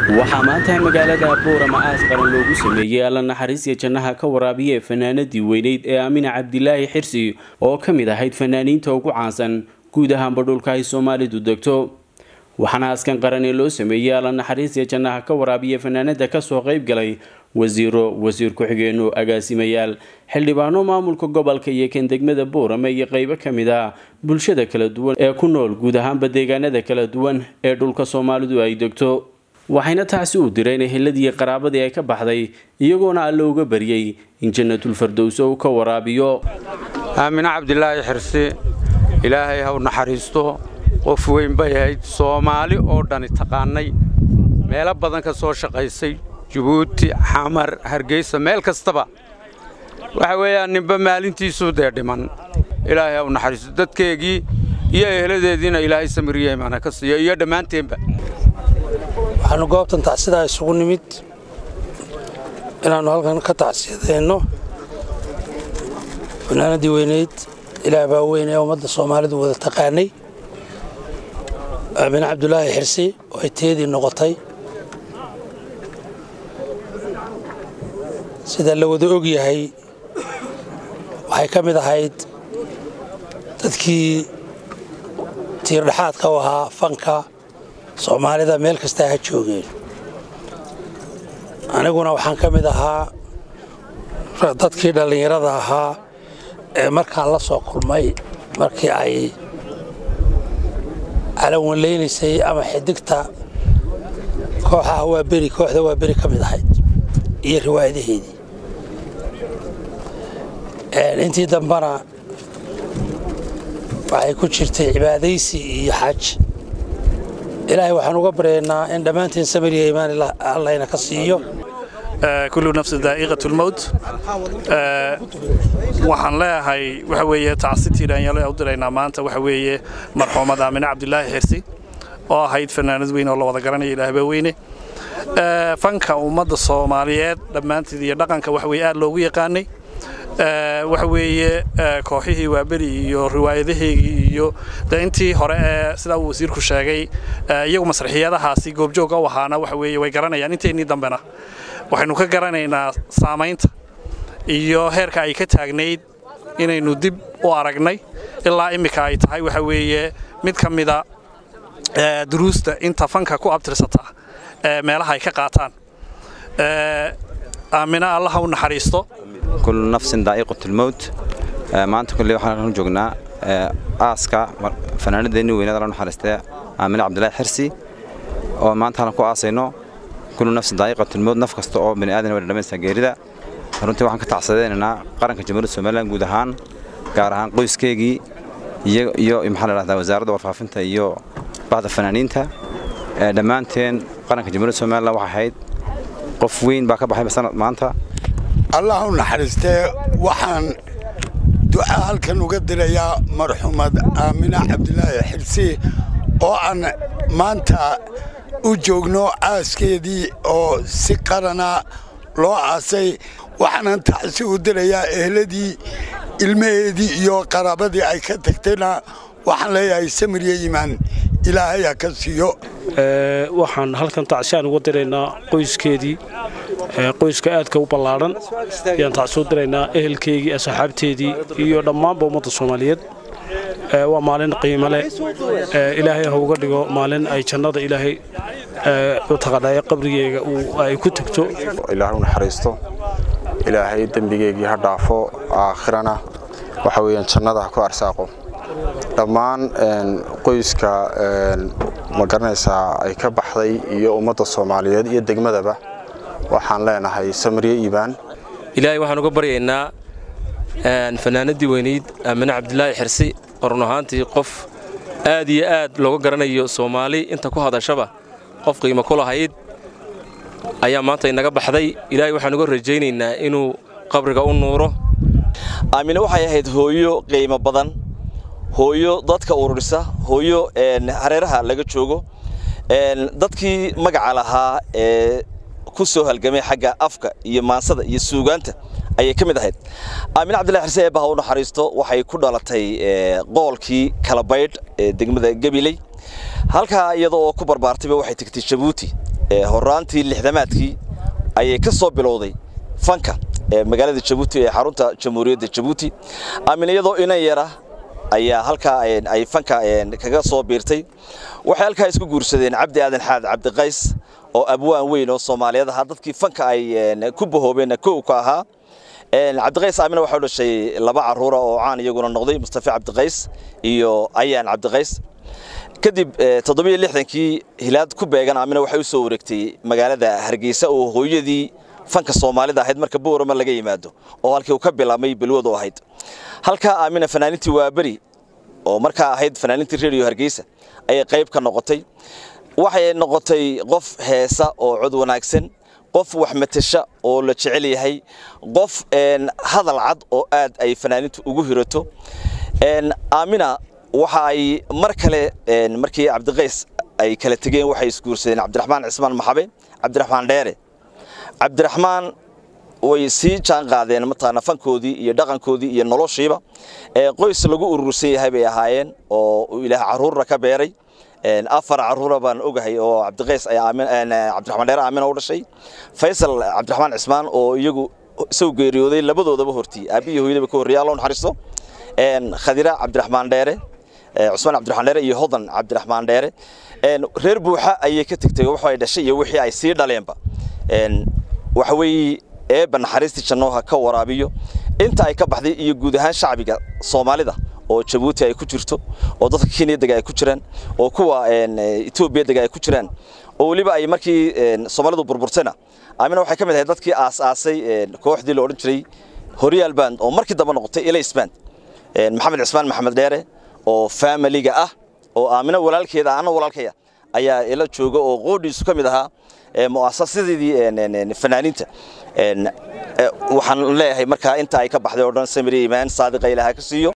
waxaa maanta magaalada buurama aas qaran loogu sameeyey alla naxariisya jannaha ka waraabiye fanaanadii weyneyd ee aamina cabdilaahi xirsi oo ka mid ahayd fanaaniinta ugu caansan guud ahaanba dhulka ay soomaalidu degto waxaana askan qaran ee loo sameeyey alla naxariisya jannaha ka waraabiye fanaanada kasoo qayb galay wasiiro wasiir ku-xigeenno agaasimayaal xildhibaano maamulka gobolka iyo kan degmada buurame iyo qeybo ka mid ah bulshada kala duwan ee ku nool guud ahaanba deegaanada kala duwan ee dhulka soomaalidu ay degto waxayna taasi u direen eheladii qaraabadii ay ka baxday iyagoona alle uga baryey in jannatul fardows uu ka waraabiyo aamine cabdilaahi xirsi ilaahay haw naxariisto qof weyn bay ahayd soomaali oo dhani taqaanay meelo badan ka soo shaqaysay jabuuti xamar hargeysa meel kastaba waxa weeyaan ninba maalintiisuu dee dhiman ilaahay haw naxariisto dadkeegii iyo eheladeediina ilaahay samiriye imaana ka siiyo iyo dhammaanteenba waxaannu goobtan tacsidaa isugu nimid inaannu halkan ka tacsiyadayno fanaanadii weynayd ilaah baa weyn ee ummadda soomaalidu wada taqaanay aamine cabdulaahi xirsi oo ay teedii noqotay sida la wada og yahay waxay ka mid ahayd dadkii tiirdhexaadka u ahaa fanka soomaalida meel kastaa ha joogeen aniguna waxaan ka mid ahaa dadkii dhallinyarada ahaa ee markaan la soo kulmay markii ay calanwanlaynaysay ama xidigta kooxaha waa beri kooxda waa beri ka mid ahayd iyo riwaayadaheedii intii dambana waxay ku jirtay cibaadaysi iyo xaj ilaahay waxaan uga baryaynaa in dhammaanteen samiriya imaan allayna ka siiyo kullu nafsi daa'iqat lmowt waxaan leeyahay waxa weeye tacsitii dhalinyaro u diraynaa maanta waxa weeye marxuumad aamine cabdilaahi xirsi oo ahayd fanaanad weyn oo la wada garanaya ilaahba weyne fanka ummadda soomaaliyeed dhammaanteed iyo dhaqanka waxa weye aad loogu yaqaanay waxa weeye kooxihii waaberi iyo riwaayadaheegii iyo de intii hore ee sidaa uu wasiirku sheegay iyagu masraxiyadahaasi goobjooga u ahaana waxa weeye way garanayaan inteennii dambena waxaynu ka garanaynaa saamaynta iyo heerka ay ka taagnayd inaynu dib u aragnay ilaa immika ay tahay waxa weeye mid ka mida duruusta inta fanka ku abtirsata meelaha ay ka qaataan aamina allaha u naxariisto kullu nafsin daa'iqatulmowt maanta kulley waxaan joognaa aaska fanaanadeenni weynada la naxariistay aamine cabdilaahi xirsi oo maanta halkan ku aasayno kullu nafsin daa'iqatulmowt naf kasta oo bani aadan way dhadhamaysaa geerida runtii waxaan ka tacsadaynaynaa qaranka jamhuuriyadda somalilan guud ahaan gaar ahaan qoyskeygii iyo maxaa la dhahdaa wasaaradda warfaafinta iyo bahda fanaaniinta dhammaanteen qaranka jamhuuriyadda somalilan waxay ahayd qof weyn baa ka baxay sanad maanta allah u naxariistee waxaan duca halkan uga dirayaa marxuumad aamina cabdilaahi xirsi oo aan maanta u joogno aaskeedii oo si qarana loo aasay waxaanan tacsi u dirayaa ehladii ilmaheedii iyo qaraabadii ay ka tagtayna waxaan leeyahay samiryo iimaan ilaahay ha ka siiyo waxaan halkan tacsiyaan uga diraynaa qoyskeedii qoyska aadka u ballaadhan ayaan tacsoo diraynaa ehelkeygii asxaabteedii iyo dhammaanba ummadda soomaaliyeed waa maalin qiimo leh ilaahay ha uga dhigo maalin ay jannada ilaahay u taqadhaya qabrigeega ay ku tegto ilaahay u naxariisto ilaahay dembigeygii ha dhaafo aakhirana waxa weeyaan jannada ha ku arsaaqo dhammaan qoyska ma garanaysaa ay ka baxday iyo ummadda soomaaliyeed iyo degmadaba waxaan leenahay samriye iibaan ilaahay waxaan uga baryaynaa fanaanadii weynayd aamine cabdilaahi xirsi oo run ahaantii qof aad iyo aad looga garanayo soomaali inta ku hadashaba qof qiimo ku lahayd ayaa maanta inaga baxday ilaahay waxaan uga rajaynaynaa inuu qabriga u nuuro aamine waxay ahayd hooyo qiimo badan hooyo dadka ururisa hooyo hareeraha laga joogo dadkii magaca lahaa ee ku soo halgamay xagga afka iyo maansada iyo suugaanta ayay ka mid ahayd aamine cabdillahi xirse eebbaha u naxariisto waxay ku dhalatay qoolkii kalabaydh ee degmada gabiley halkaa iyada oo ku barbaartayba waxay tegtay jabuuti horaantii lixdamaadkii ayay ka soo bilowday fanka magaalada jabuuti ee xarunta jamhuuriyadda jabuuti aamin iyadoo inan yara ayaa halkaa ay fanka kaga soo biirtay waxay halkaa isku guursadeen cabdi aadan xaad cabdiqays oo abwaan weyn oo soomaaliyeed ahaa dadkii fanka ay ku bahoobeen kow ka ahaa cabdiqays aamina waxaa u dhashay laba caruura oo caan iyaguna noqday mustafa cabdiqays iyo ayaan cabdiqays kadib toddobiyo lixdankii hilaad ku beegan aamina waxay u soo wareegtay magaalada hargeysa oo hooyadii fanka soomaalida ahayd marka boorama laga yimaado oo halkii uu ka bilaabmay bilwadu ahayd halkaa aamina fanaanintii waaberi oo markaa ahayd fanaanintii redio hargeysa ayay qayb ka noqotay waxay noqotay qof heesa oo cod wanaagsan qof wax matasha oo la jecel yahay qof hadal cad oo aad ay fanaanintu ugu hirato aamina waxa ay mar kale markii cabdiqays ay kala tegeen waxay isguursadeen cabdiraxmaan cismaan maxabe cabdiraxmaan dheere cabdiraxmaan way sii jaan qaadeen mataqaana fankoodii iyo dhaqankoodii iyo noloshiiba qoys lagu urursan yahay bay ahaayeen oo ilaah caruurna ka beeray afar caruura baan ogahay oo cabdiqays cabdiraxmaan dheere aamina u dhashay faysal cabdiraxmaan cismaan oo iyagu isagu geeriyooday labadoodaba hortii aabbihi hooyadaba ka horreeya allo naxariisto khadira cabdiraxmaan dheere cusmaan cabdiraxmaan dheere iyo hodan cabdiraxmaan dheere reer buuxa ayay ka tegtay waxay dhashay iyo wixii ay sii dhaleenba waxa weeye eebba naxariistii jannooha ka waraabiyo inta ay ka baxday iyo guud ahaan shacbiga soomaalida oo jabuuti ay ku jirto oo dadka kenya dega ay ku jiraan oo kuwa etoobiya dega ay ku jiraan oo weliba ay markii soomaalidu burburtayna aamina waxay ka mid ahayd dadkii aas-aasay kooxdii la odhan jiray horyaal band oo markii dambe noqotay elays band maxamed cismaan maxamed dheere oo faamiliga ah oo aamina walaalkeeda ana walaalkaya ayaa ila jooga oo qoodhiisu ka mid ahaa mu'asasadeedii fanaaniinta waxaan leeyahay markaa inta ay ka baxday oo dhan samiri imaan saadiqa ilaaha ka siiyo